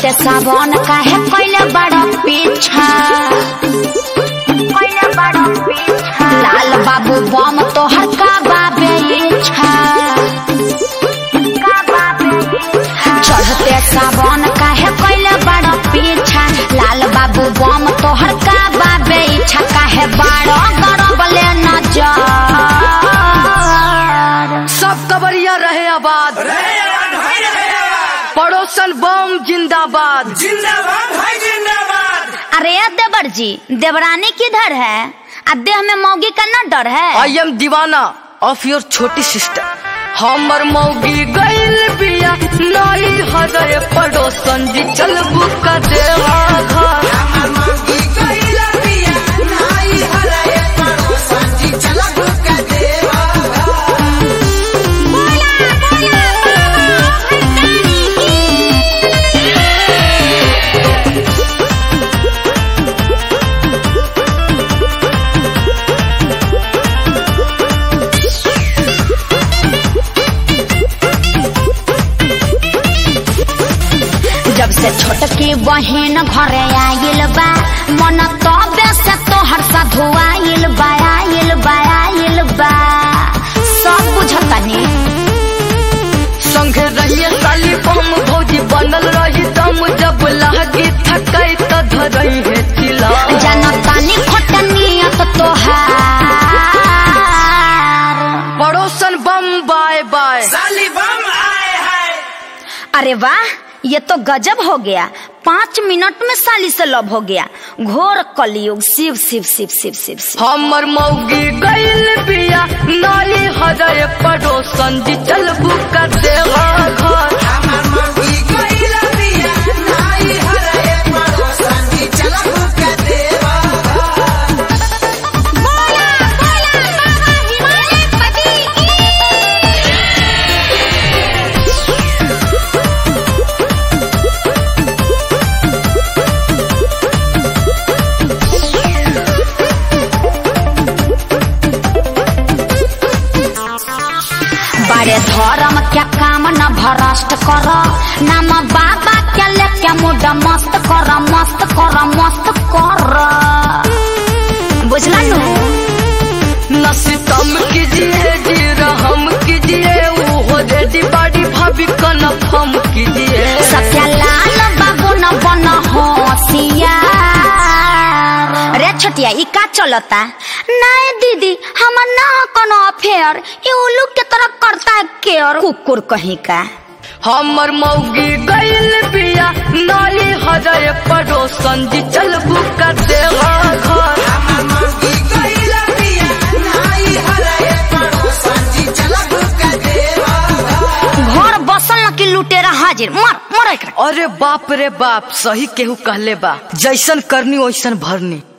चढ़ते सावन काहे कैले बड़ा पीछा लाल बाबू बम तोहर का बाबे इच्छा चढ़ते सावन काहे कैले बड़ा पीछा लाल बाबू बम तोहर का बाबे इच्छा काहे बड़ा गरबले नजर सब कबरिया रहे आबाद रहे आबाद भाई रहे आबाद पड़ोसन बम जिंदाबाद जिंदाबाद भाई जिंदाबाद अरे देवर जी देवरानी किधर है अब देह में मौगी का न डर है आई एम दीवाना ऑफ योर छोटी सिस्टर हमर मौगी गइल बिया नई हृदय पड़ोसन जी चल बुका देवा घर हमर मौगी कइला पिया नाई हराए पड़ोसन जी चलक के देवा जब से छोटकी बहन घरे आइल बा मन तबे से तोहर सा धुआइल बा आइल बा आइल बा सब बुझतनी संगे रहिए साली बम भौजी बनल रही दम जब लागी थकाई त धरई है तिला जनतानी खोटनियत तोहार पड़ोसन बम बाय बाय साली बम आए है अरे वाह ये तो गजब हो गया पाँच मिनट में साली से लव हो गया घोर कलयुग शिव शिव शिव शिव शिव शिव हमर मौगी गइल बिया नई हृदय पड़ोसन जी चल बुका देवा घर हमर मौगी कइला पिया नाई हराए पड़ोसन जी चलक के देवा बड़े धर्म क्या काम न भ्रष्ट कर नाम बाबा के लेके मुड मस्त कर मस्त कर मस्त कर बुझला नु न सितम कीजिए जी रहम कीजिए वो रेडी बाड़ी भाभी कन्फर्म कीजिए सत्यालाल बाबू न बन होशियार रे छोटिया ई का चलता नहीं दीदी हमर ना कोनो अफेयर ई उल्लू के तरह करता है केयर कुकुर कहीं का हमर मौगी गइल बिया नई हृदय पड़ोसन जी चल बुका देवा घर हमर मौगी कइला पिया नाई हराए पड़ोसन जी चलक के देवा घर बसल न कि लुटेरा हाजिर मर मर एकरा अरे बाप रे बाप सही केहू कहले बा जैसन करनी वैसन भरनी